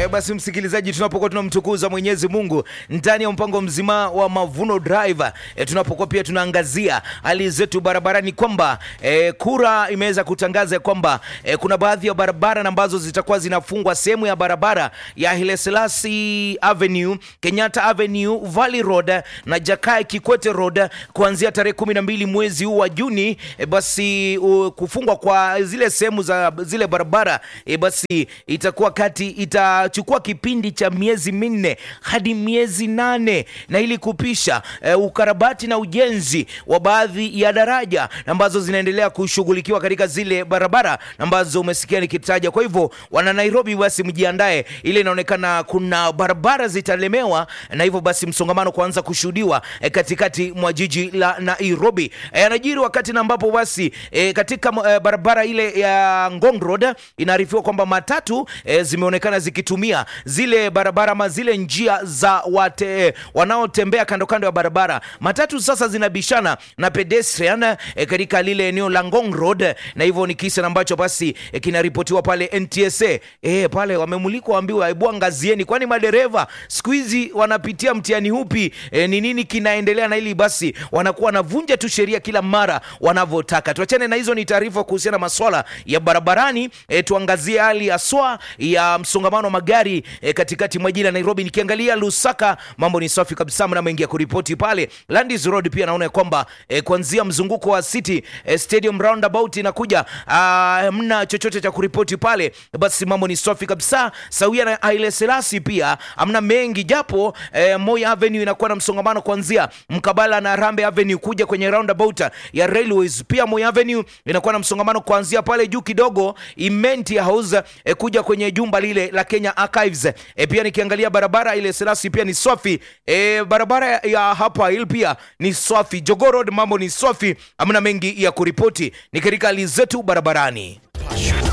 E, basi msikilizaji, tunapokuwa tunamtukuza Mwenyezi Mungu ndani ya mpango mzima wa Mavuno Drive e, tunapokuwa pia tunaangazia hali zetu barabarani kwamba e, kura imeweza kutangaza kwamba e, kuna baadhi ya barabara ambazo zitakuwa zinafungwa sehemu ya barabara ya Haile Selassie Avenue, Kenyatta Avenue, Valley Road na Jakaya Kikwete Road kuanzia tarehe kumi na mbili mwezi huu wa Juni. E, basi u, kufungwa kwa zile sehemu za zile barabara e, basi itakuwa kati itachukua kipindi cha miezi minne hadi miezi nane na ili kupisha e, ukarabati na ujenzi wa baadhi ya daraja ambazo zinaendelea kushughulikiwa katika zile barabara ambazo umesikia nikitaja. Kwa hivyo wana Nairobi, basi mjiandae, ile inaonekana kuna barabara zitalemewa, na hivyo basi msongamano kuanza kushuhudiwa e, katikati mwa jiji la Nairobi. E, anajiri wakati na ambapo basi e, katika e, barabara ile ya Ngong Road inaarifiwa kwamba matatu e, zimeonekana zikitumia zile barabara ama zile njia za wate, wanaotembea kando kando ya barabara. Matatu sasa zinabishana na pedestrian e, katika lile eneo la Ngong Road, na hivyo ni kisa ambacho basi e, kinaripotiwa pale NTSA e, pale wamemulikwa waambiwa, hebu angazieni, kwani madereva siku hizi wanapitia mtihani upi? E, ni nini kinaendelea? Na ili basi wanakuwa wanavunja tu sheria kila mara wanavyotaka. Tuachane na hizo, ni taarifa kuhusiana na maswala ya barabarani. E, tuangazie hali haswa ya msongamano wa magari e, katikati mwa jiji la Nairobi. Nikiangalia Lusaka mambo ni safi kabisa, mna mengi ya kuripoti pale. Landis Road pia naona kwamba e, kuanzia mzunguko wa City e, Stadium roundabout inakuja, ah, mna chochote cha kuripoti pale, basi mambo ni safi kabisa. Sawia na Haile Selassie pia amna mengi, japo e, Moi Avenue inakuwa na msongamano kuanzia mkabala na Rambe Avenue kuja kwenye roundabout ya Railways. Pia Moi Avenue inakuwa na msongamano kuanzia pale juu kidogo Imenti House e, kuja kwenye jumba lile la Kenya Archives. E, pia nikiangalia barabara ile Selassie pia ni safi. E, barabara ya hapa Hill pia ni safi. Jogoo Road mambo ni safi, hamna mengi ya kuripoti. Ni katika hali zetu barabarani.